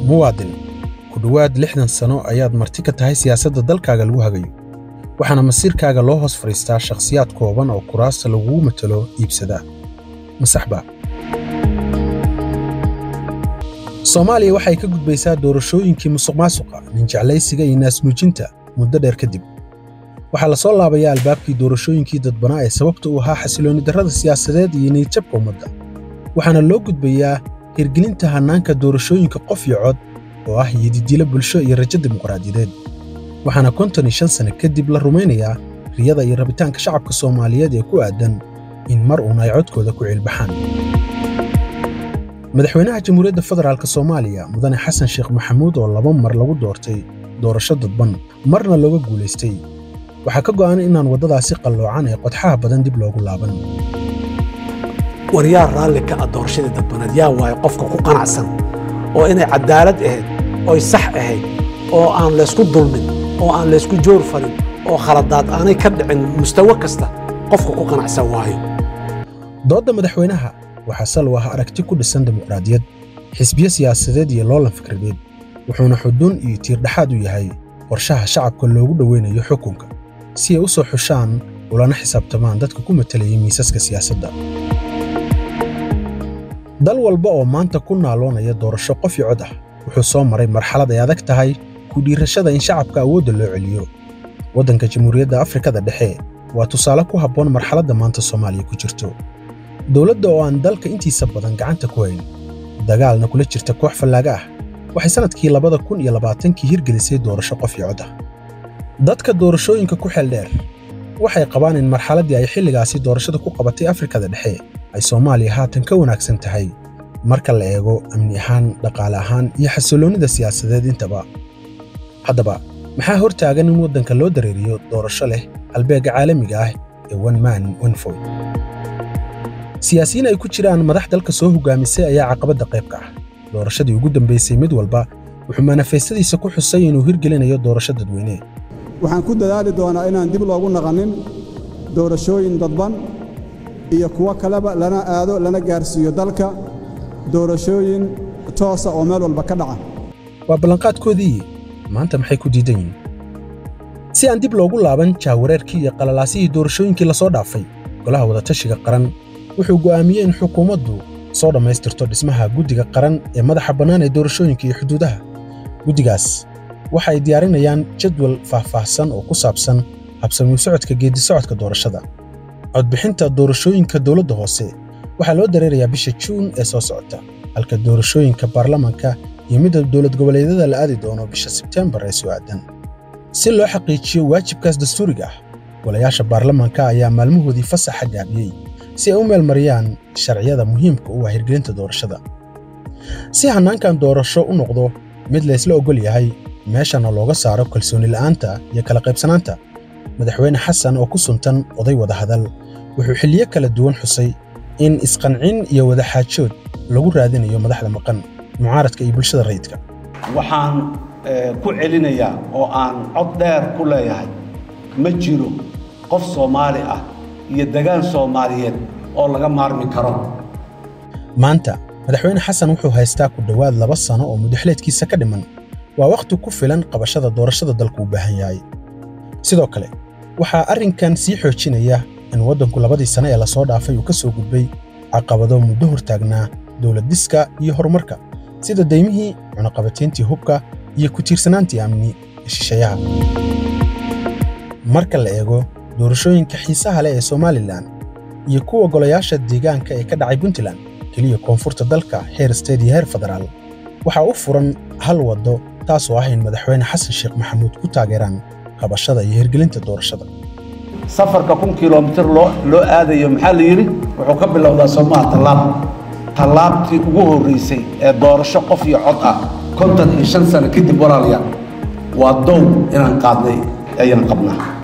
muwaadin ku dhowaad lixdan sano ayaad marti ka tahay siyaasadda dalkaaga lagu hagayo waxaana masiirkaaga loo hoos fadhiistaa shakhsiyaad kooban oo kuraasta lagugu matalo iibsadaa masaxba soomaaliya waxay ka gudbaysaa doorashooyinkii musuqmaasuqa ninjeclaysiga iyo naasnuujinta muddo dheer kadib waxaa la soo laabayaa albaabkii doorashooyinkii dadbanaa ee sababta u ahaa xasiloonni darrada siyaasadeed iyo niyadjabka ummadda waxaana loo gudbayaa hirgelinta hannaanka doorashooyinka qof iyo cod oo ah yididilo bulsho iyo rajo dimuqraadiyadeed waxaana konton iyo shan sane kadib la rumaynayaa riyada iyo rabitaanka shacabka soomaaliyeed ee ku aadan in mar uun ay codkooda ku ciilbaxaan madaxweynaha jamhuuriyadda federaalk soomaaliya mudane xasan sheekh maxamuud oo laba mar lagu doortay doorasho dadban marna looga guulaystay waxaa ka go'an inaan waddadaasi qalloocan ee qodxaha badan dib loogu laaban war yaa raalli ka ah doorashadii dadbaneed yaa waayo qofka ku qanacsan oo inay cadaalad ahayd oy sax ahayd oo aan laysku dulmin oo aan laysku joor falin oo khaladaad aanay ka dhicin mustawo kasta qofka ku qanacsan waayo doodda madaxweynaha waxaa sal u ah aragti ku dhisan dimuqraadiyad xisbiyo siyaasadeed iyo loolan fikradeed wuxuuna xuduun iyo tiirdhexaad u yahay qorshaha shacabka loogu dhoweynayo xukunka si ay u soo xushaan ulana xisaabtamaan dadka ku matalayay miisaska siyaasadda dal walba oo maanta ku naaloonaya doorasho qof iyo cod ah wuxuu soo maray marxalad ay adag tahay ku dhiirashada in shacabka awoodda loo celiyo waddanka jamhuuriyadda afrikada dhexe waa tusaale ku habboon marxaladda maanta soomaaliya ku jirto dowladda oo aan dalka intiisa badan gacanta ku hayn dagaalna kula jirta koox fallaaga ah waxay sannadkii labada kun iyo labaatankii hirgelisay doorasho qof iyo cod ah dadka doorashooyinka ku xeel dheer waxay qabaan in marxaladdii ay xilligaasi doorashada ku qabatay afrikada dhexe ay soomaaliya haatan ka wanaagsan tahay marka la eego amni ahaan dhaqaale ahaan iyo xasilloonnida siyaasadeed intaba haddaba maxaa hor taagan in waddanka loo dareeriyo doorasho leh halbeegga caalamiga ah ee one man one vote siyaasiyiin ay ku jiraan madax dalka soo hogaamisay ayaa caqabadda qayb ka ah doorashadii ugu dambaysay mid walba wuxuu manifestadiisa ku xusay inuu hirgelinayo doorasho dadweyne waxaan ku dadaali doonaa inaan dib loogu naqanin doorashooyin dadban iyo kuwo kaleba lana aado lana gaarsiiyo dalka doorashooyin toosa oo meel walba ka dhaca waa ballanqaadkoodii maanta maxay ku diidan yihiin si aan dib loogu laaban jaawareerkii iyo qalalaasihii doorashooyinkii lasoo dhaafay golaha wadatashiga qaran wuxuu go'aamiyey in xukuumaddu soo dhammaystirto dhismaha guddiga qaran ee madaxa bannaan ee doorashooyinka iyo xuduudaha guddigaas waxa ay diyaarinayaan jadwal faahfaahsan oo ku saabsan habsamiu socodka geeddisocodka doorashada codbixinta doorashooyinka dowladda hoose waxaa loo dareerayaa bisha juun ee soo socota halka doorashooyinka baarlamanka iyo midda dowlad goboleedyada la aadi doono bisha sebteembar ee soo aadan si loo xaqiijiyo waajibkaas dastuuriga ah golayaasha baarlamanka ayaa maalmahoodii fasaxa gaabiyey si ay u meelmariyaan sharciyada muhiimka u ah hirgelinta doorashada si hannaankan doorasho u noqdo mid laysla oggol yahay meeshana looga saaro kalsooni la'aanta iyo kala qaybsanaanta madaxweyne xasan oo ku suntan oday wadahadal wuxuu xilliyo kala duwan xusay in isqancin iyo wadaxaajood lagu raadinayo madaxda maqan mucaaradka iyo bulshada rayidka waxaan ku celinayaa oo aan cod dheer ku leeyahay ma jiro qof soomaali ah iyo degaan soomaaliyeed oo laga maarmi karo maanta madaxweyne xasan wuxuu haystaa ku dhowaad laba sano oo mudaxleedkiisa ka dhiman waa wakhti ku filan qabashada doorashada dalku u baahan yahay sidoo kale waxaa arrinkan sii xoojinaya in waddanku labadii sane ee lasoo dhaafay uu ka soo gudbay caqabado muddo hortaagnaa dowladdhiska iyo horumarka sida daymihii cunaqabatayntii hubka iyo ku tiirsanaantii amni ee shisheeyaha marka la eego doorashooyinka xiisaha leh ee somalilan iyo kuwa golayaasha deegaanka ee ka dhacay puntland keliya koonfurta dalka heer steed iyo heer federaal waxaa u furan hal waddo taasoo ah in madaxweyne xasan sheekh maxamuud ku taageeraan qabashada iyo hirgelinta doorashada safarka kun kilomitir loo loo aadayo maxaa la yidhi wuxuu ka bilowdaa soomaha tallaab tallaabtii ugu horraysay ee doorasho qof iyo cod ah konton iyo shan sano kadib walaalayaal waa dow inaan qaadnay ayaan qabnaa